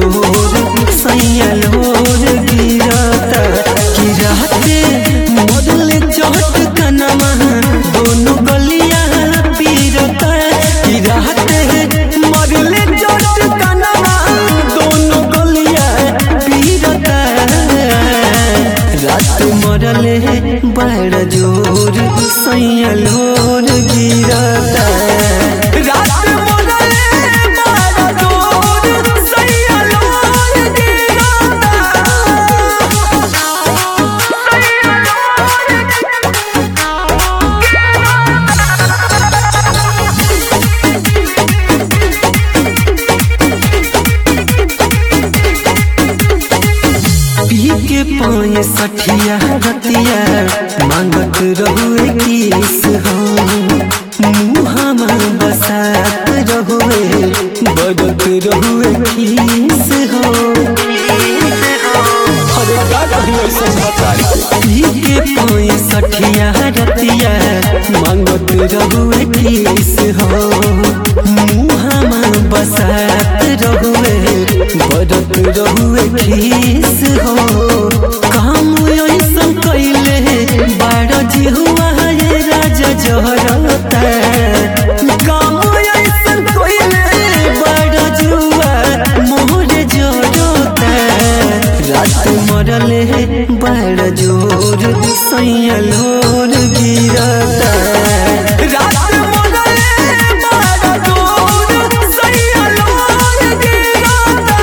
जोर सैया लोर गिरता कि रहते मरले चोट कनमा दोनों गलिया पीरता कि रहते मरले चोट कनमा दोनों गलिया पीरता रात मरले बड़ जोर सैया लोर गिरता रात मरले बड़ जोर सैया लोर गिरता पी के पाए सठिया रतिया मांगत रहुए किस हो मुहामा बसात रहुए बदत रहुए खीस हो पी के पाए सठिया रतिया मांगत रहुए किस हो मुहामा बसात रहुए बदत रहुए खीस हो काम ऐसन कैले बाड़ जिहुआ ये राजा जहरता काम ऐसन कैले बाड़ जुआ मोर जरता रात मरले बड़ जोर सैया लोर गिरता रात मरले बड़ जोर सैया लोर गिरता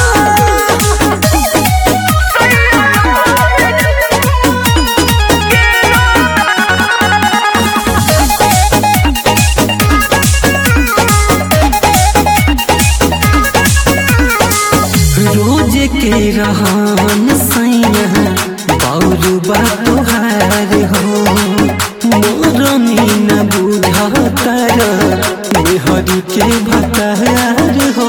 रोज के रहन सैया बाउर बा तोहार हो मोर मीना बुझतर मेहरी के भतार हो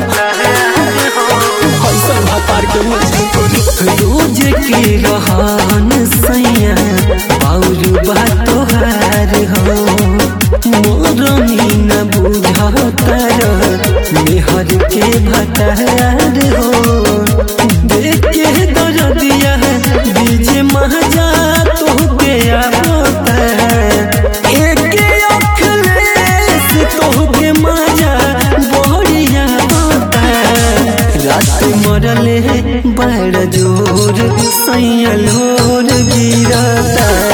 रोज के रहन सैया बाउर बा तोहार हो मोर मीना बुझतर मेहर के भतार हो देख के दरदिया बीच महजा तोहके आवता एक अखलेस तोहके मजा बढ़िया होता रात मरले बड़ जोर सैया लोर गिरता